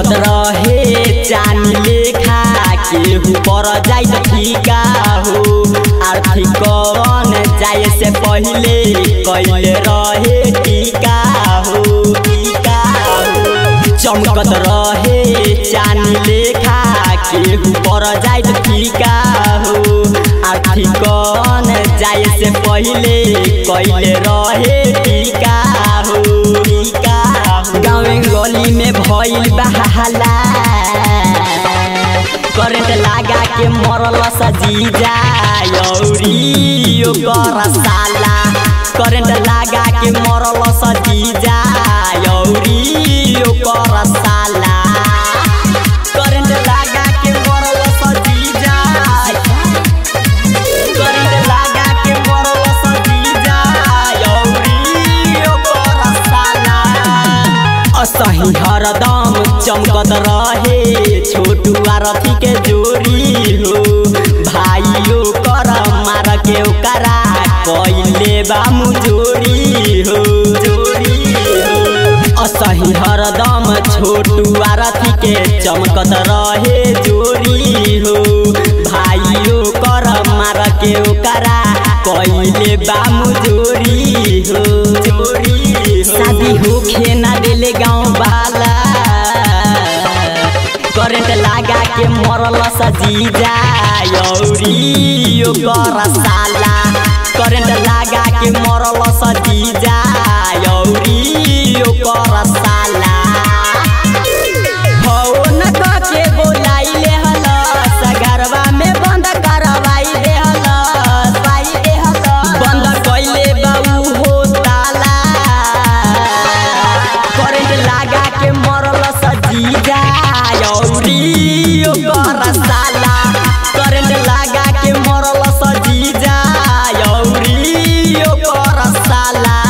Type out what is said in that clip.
चमकत रहे चानी लेखा केहू पर जाइत ठीका हो आर्थिक कवन जाए से पहिले कैले रहे टीका हो टीका हो चमकत रहे चानी लेखा केहू पर जाइत ठीका हो आर्थिक कवन जाए से पहिले कैले रहे टीका हो टीका हो गाँव गली में भइल बहाला करंट लागा के मरल सजीजा यौरी ओकर साला करंट लागा के मरल सजीजा यौरी ओकर साला करंट लागा के मरल सजीजा करंट लागा के मरल सजीजा यौरी ओकर साला असही हरदम चमकत रहे छोटू आरती के जोरी हो भाइयों कर मार के ओकरा कैले बा मुजोरी हो जोरी हो असही हरदम छोटू आरती के चमकत रहे जोरी हो भाइयों कर मार के ओकरा कैले बा मुजोरी हो जोरी हो शादी होखे ना देले गाँव वाला करंट लागा के मरल सजीजा यौरी ओकर साला करंट लागा के मरल सजीजा यौरी ओकर साला हो न के बोलाइले हलस घरवा में बंद करवाई दे हलस पाई दे हलस बंद कइले बाऊ हो ताला करंट लागा के मरल सजीजा यौरी ओकर साला करंट लागा के मरल सजीजा यौरी ओकर साला